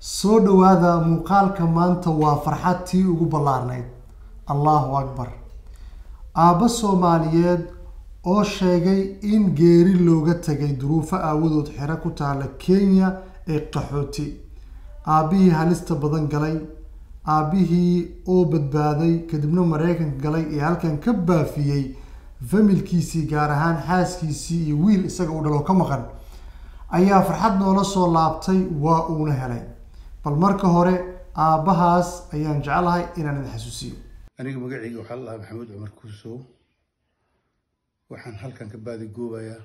soo dhowaada muuqaalka maanta waa farxad tii ugu ballaarnayd allahu akbar aabbo soomaaliyeed oo sheegay in geeri looga tegay duruufo aawadood xero ku taala kenya ee qaxooti aabbihii halista badan galay aabbihii oo badbaaday kadibna maraykanka galay ee halkan ka baafiyey familkiisii gaar ahaan xaaskiisii iyo wiil isaga u dhalo ka maqan ayaa farxad noola soo laabtay waa uuna helay bal marka hore aabbahaas ayaan jeclahay inaan idin xasuusiyo aniga magacayga waxaa la dhahaa maxamuud cumar kuusow waxaan halkan ka baadigoobayaa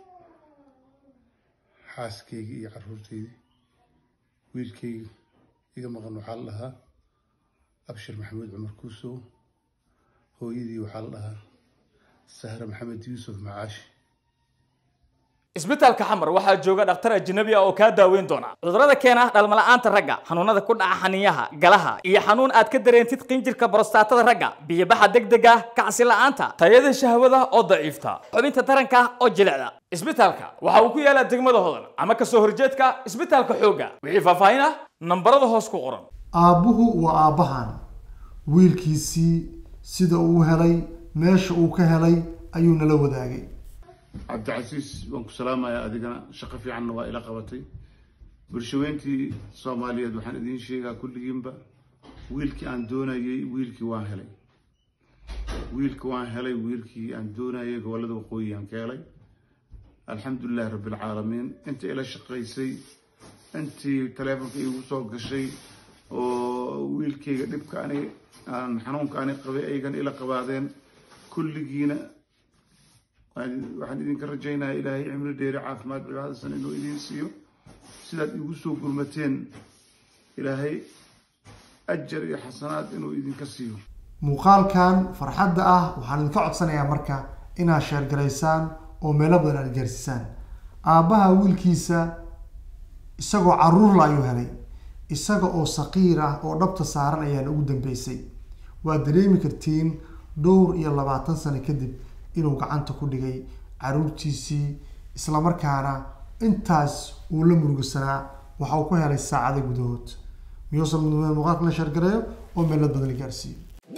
xaaskayga iyo caruurtayda wiilkayga iga maqan waxaa la dhahaa abshir maxamuud cumar kuusow hooyadii waxaa la dhahaa sahre maxamed yuusuf macaashi isbitaalka xamar waxaa jooga dhakhtar ajnabi ah oo kaa daaweyn doona cudurrada keena dhalmala'aanta ragga xanuunada ku dhaca xaniyaha galaha iyo xanuun aad ka dareentid qinjirka borostatada ragga biyobaxa degdega kacsi la'aanta tayada shahwada oo daciifta xubinta taranka oo jilicda isbitaalka waxa uu ku yaalaa degmada hodan ama kasoo horjeedka isbitaalka xoogga wixii faahfaahin ah nambarada hoos ku qoran aabbuhu waa aabbahan wiilkiisii sida uu helay meesha uu ka helay ayuu nala wadaagay cabdicasiis waan ku salaamayaa adigana shaqo fiicanna waa ila qabatay bulshaweyntii soomaaliyeed waxaan idiin sheegaa kulligiinba wiilkii aan doonayay wiilkii waan helay wiilkii waan helay wiilkii aan doonayay gobollada waqooyi aan ka helay alxamdulilahi rabbilcaalamiin intii ila shaqaysay intii taleefonka iigu soo gashay oo wiilkayga dhibka ani aan xanuunka ani qabay aygan ila qabaadeen kulligiina waxaan idinka rajaynayaa ilaahay cimri dheeri caafimaad cibaadasan inuu idiin siiyo sidaad igu soo gurmateen ilaahay ajar iyo xasanaad inuu idinka siiyo muuqaalkan farxadda ah waxaan idinka codsanayaa marka inaad sheergaraysaan oo meelo badan aad gaarsisaan aabbaha wiilkiisa isagoo caruurla ayuu helay isaga oo saqiir ah oo dhabta saaran ayaan ugu dambeysay waad dareemi kartiin dhowr iyo labaatan sano kadib inuu gacanta ku dhigay caruurtiisii islamarkaana intaas uu la murugisanaa waxa uu ku helay saacado gudahood miyuusan mudmeen muuqaalka la sheergareeyo oo meelo badan la gaarsiiyo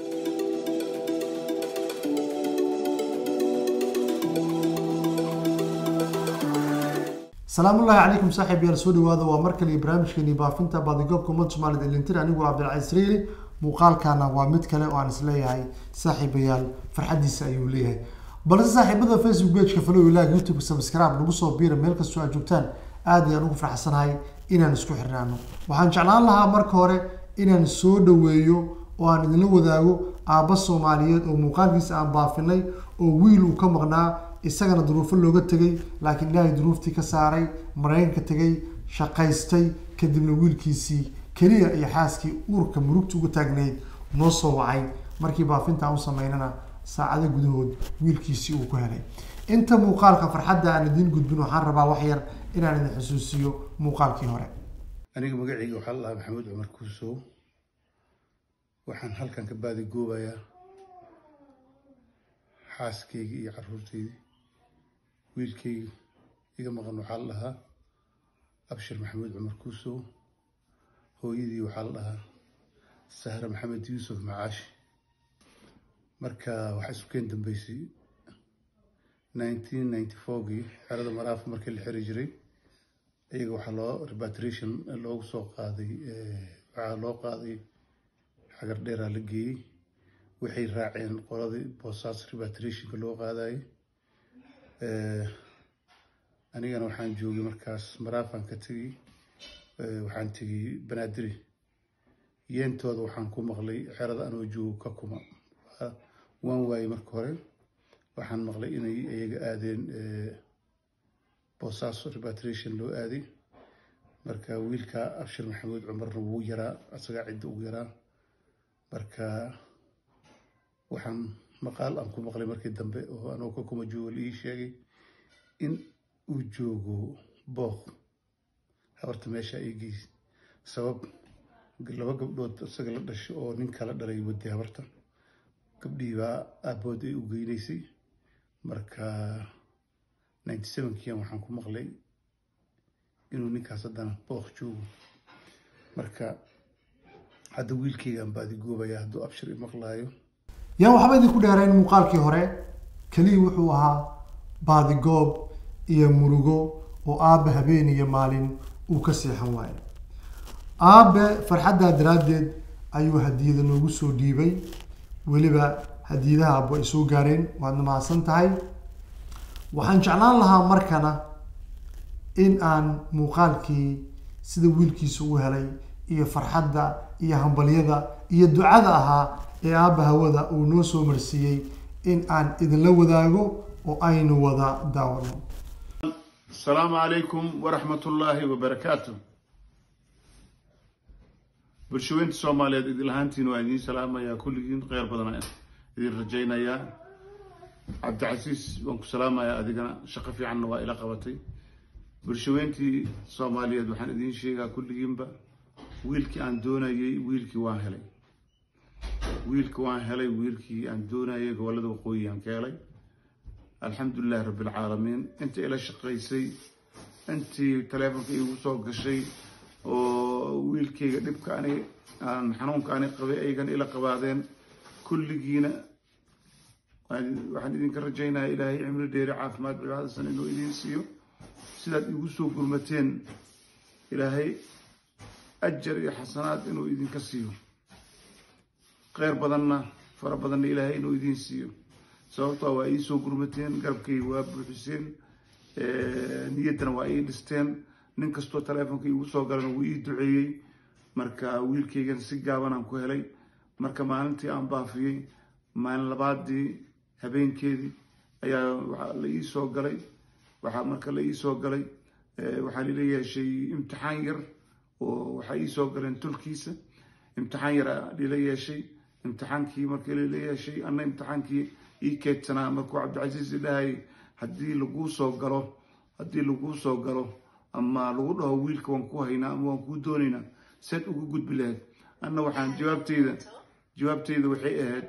salaamullahi calaykum saaxiib yaal soo dhawaada waa mar kale barnaamijkeeni baafinta baadigoobka ummadda soomaaliyed elintir anigu cabdilcaziz reeli muuqaalkana waa mid kale oo aan isleeyahay saaxiibayaal farxadiisa ayuu leeyahay balse saaxiibada facebook pageka follow ilaag youtube subscribe nagu soo biira meel kastoo aad joogtaan aad ayaan ugu farxsanahay inaan isku xirnaano waxaan jeclaan lahaa marka hore inaan soo dhaweeyo oo aan idinla wadaago aabba soomaaliyeed oo muuqaalkiisa aan baafinay oo wiil uu ka maqnaa isagana duruufo looga tegay laakiin ilaahay duruuftii ka saaray maraykanka tegay shaqaystay kadibna wiilkiisii keliya iyo xaaskii uurka murugta uga taagnayd noo soo wacay markii baafintaan u sameynana saacado gudahood wiilkiisii uu ku helay inta muuqaalka farxadda aan idiin gudbin waxaan rabaa wax yar inaan idin xusuusiyo muuqaalkii hore aniga magacayga waxaa la dhahaa maxamuud cumar kuusow waxaan halkan ka baadigoobayaa xaaskayga iyo caruurtayda wiilkayga iga maqan waxaa la dhahaa abshir maxamuud cumar kuusow hooyadii waxaa la dhahaa sahre maxamed yuusuf macaashi marka waxaa isu keen dambeysay nineteen ninety fourgii xerada maraaf markii la xiri jiray iyaga waxaa loo repatriation loogu soo qaaday waxaa loo qaaday xagar dheeraa la geeyey waxay raaceen qoladii boosaas repatriationka loo qaadayay anigana waxaan joogay markaas maraafaan ka tegey waxaan tegey banaadiri yeentooda waxaan ku maqlay xerada anoo joogo ka kuma waan waayey marka hore waxaan maqlay inay iyaga aadeen boosaaso repatriation loo aaday marka wiilka abshir maxamuud cumarna wuu yaraa asagaa cidda ugu yaraa marka waxaan maqaal aan ku maqlay markii dambe oo anoo ka kuma joogo la ii sheegay in uu joogo booq habarta meesha ay geys sabab laba gabdhood isaga la dhasho oo nin kala dhalay waday habarta gabdhihii baa aabood ay u geynaysay marka ninety sevenkian waxaan ku maqlay inuu ninkaas haddana booq joogo marka hadda wiilkaygaan baadigoobayaa hadduu abshir imaqlaayo yaan waxba idinku dheerayn muuqaalkii hore keliya wuxuu ahaa baadigoob iyo murugo oo aabbe habeen iyo maalin uu ka seexan waayo aabe farxaddaa daraaddeed ayuu hadiyada noogu soo dhiibay weliba hadiyadaha abbo ay soo gaareen waadna mahadsan tahay waxaan jeclaan lahaa markana in aan muuqaalkii sida wiilkiisa u helay iyo farxadda iyo hambalyada iyo ducada ahaa ee aabba hawada uu noo soo marsiiyey in aan idinla wadaago oo aynu wada daawano asalaamu calaykum waraxmat ullaahi wabarakaatu bulshaweynta soomaaliyeed idin lahaantiin waa idiin salaamayaa kulligiin kheyr badan idin rajaynayaa cabdicasiis waan ku salaamayaa adigana shaqo fiicanna waa ila qabatay bulshaweyntii soomaaliyeed waxaan idiin sheegaa kulligiinba wiilkii aan doonayay wiilkii waan helay wiilkii waan helay wiilkii aan doonayay gobollada waqooyi aan ka helay alxamdulilahi rabbi alcaalamiin inta ila shaqaysay intii taleefonka iigu soo gashay oo wiilkayga dhibka ani aan xanuunka ani qabay aygan ila qabaadeen kulligiina waxaan idinka rajaynayaa ilaahay cimri dheeri caafimaad cibaadasan inuu idiin siiyo sidaad igu soo gurmateen ilaahay ajar iyo xasanaad inuu idinka siiyo kheyr badanna fara badanna ilaahay inuu idiin siiyo sababtoo waa ii soo gurmateen garabkayga waa buuxiseen niyaddana waa ii dhisteen nin kastoo taleefonka iigu soo galana wuu ii duceeyey marka wiilkaygana si gaabanaan ku helay marka maalintii aan baafiyey maalin labaadii habeenkeedii ayaa waxaa la ii soo galay waxaa marka la ii soo galay waxaa lila yeeshay imtixaan yar oo waxaa ii soo galeen tulkiisa imtixaan yar lila yeeshay imtixaankii markii lila yeeshay anna imtixaankii ii keedsanaa markuu cabdicasiis idhahayay haddii laguu soo galo haddii laguu soo galo ama lagu dhaho wiilka waan ku haynaa ama waan kuu doonaynaa seed ugu gudbi lahayd anna waxaan jawaabteyda jawaabteyda waxay ahayd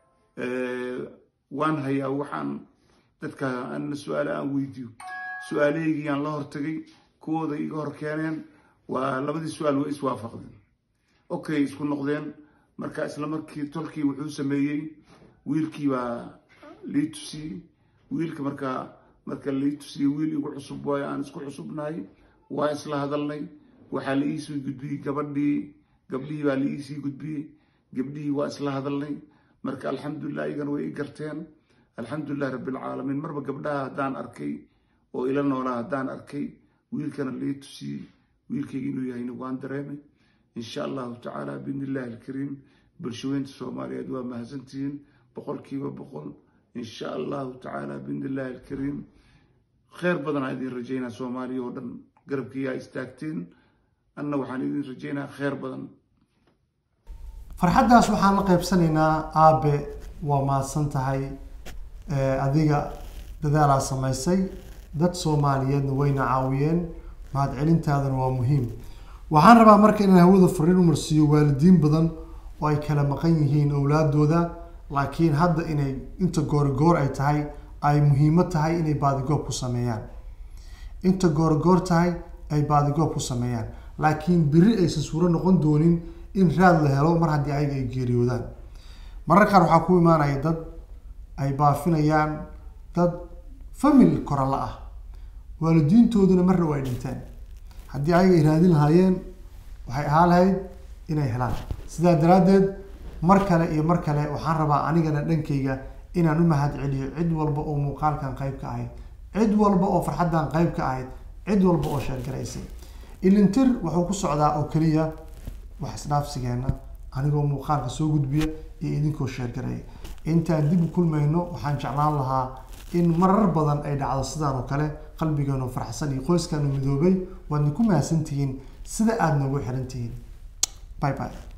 waan hayaa waxaan dadka anna su-aale aan weydiiyo su-aalahaygii aan la hortagay kuwooda iga hor keeneen waa labadii su-aal way iswaafaqdeen okay isku noqdeen marka isla markii tolkii wuxuu sameeyey wiilkii baa lii tusiyey wiilka markaa marka lii tusiyey wiil igu cusub waayo aan isku cusubnahay waa isla hadalnay waxaa la iisii gudbiyey gabadhii gabdhihii baa la iisii gudbiyey gabdhihii waa isla hadalnay marka alxamdulilah iyagana way i garteen alxamdulilah rabbilcaalamiin marba gabdhaha haddaan arkay oo ila noolaa haddaan arkay wiilkana lii tusiyey wiilkayga inuu yahayna waan dareemay insha allahu tacaala biidni illahi alkariim bulshaweynta soomaaliyeed waa mahadsantihiin boqolkiiba boqol insha allahu tacaala biidni illahi alkariim kheyr badanaa idin rajaynaa soomaaliya oo dhan garabkiiyaa istaagteen anna waxaan idin rajaynaa kheyr badan farxaddaas waxaan la qaybsanaynaa aabe waa mahadsan tahay adiga dadaalaa samaysay dad soomaaliyeedna wayna caawiyeen mahadcelintaadana waa muhiim waxaan rabaa marka inaan hawada fariin u marsiiyo waalidiin badan oo ay kala maqan yihiin owlaadooda laakiin hadda inay inta goorigoor ay tahay ay muhiimo tahay inay baadigoob ku sameeyaan inta goorigoor tahay ay baadigoob ku sameeyaan laakiin beri aysan suuro noqon doonin in raad la helo mar haddii ayaga ay geeriyoodaan marar qaar waxaa ku imaanaya dad ay baafinayaan dad famil korala ah waalidiintooduna marna waa ay dhinteen haddii ayaga ay raadin lahaayeen waxay ahaa lahayd inay helaan sidaa daraaddeed mar kale iyo mar kale waxaan rabaa anigana dhankayga inaan u mahad celiyo cid walba oo muuqaalkan qayb ka ahayd cid walba oo farxaddan qayb ka ahayd cid walba oo sheergaraysay ilintir wuxuu ku socdaa oo keliya wax isdhaafsigeena anigoo muuqaalka soo gudbiya iyo idinkoo sheergaraya intaan dib u kulmayno waxaan jeclaan lahaa in marar badan ay dhacdo sidaan oo kale qalbigeenu farxsan iyo qoyskaanu midoobay waadna ku mahadsantihiin sida aada noogu xiran tihiin bye bye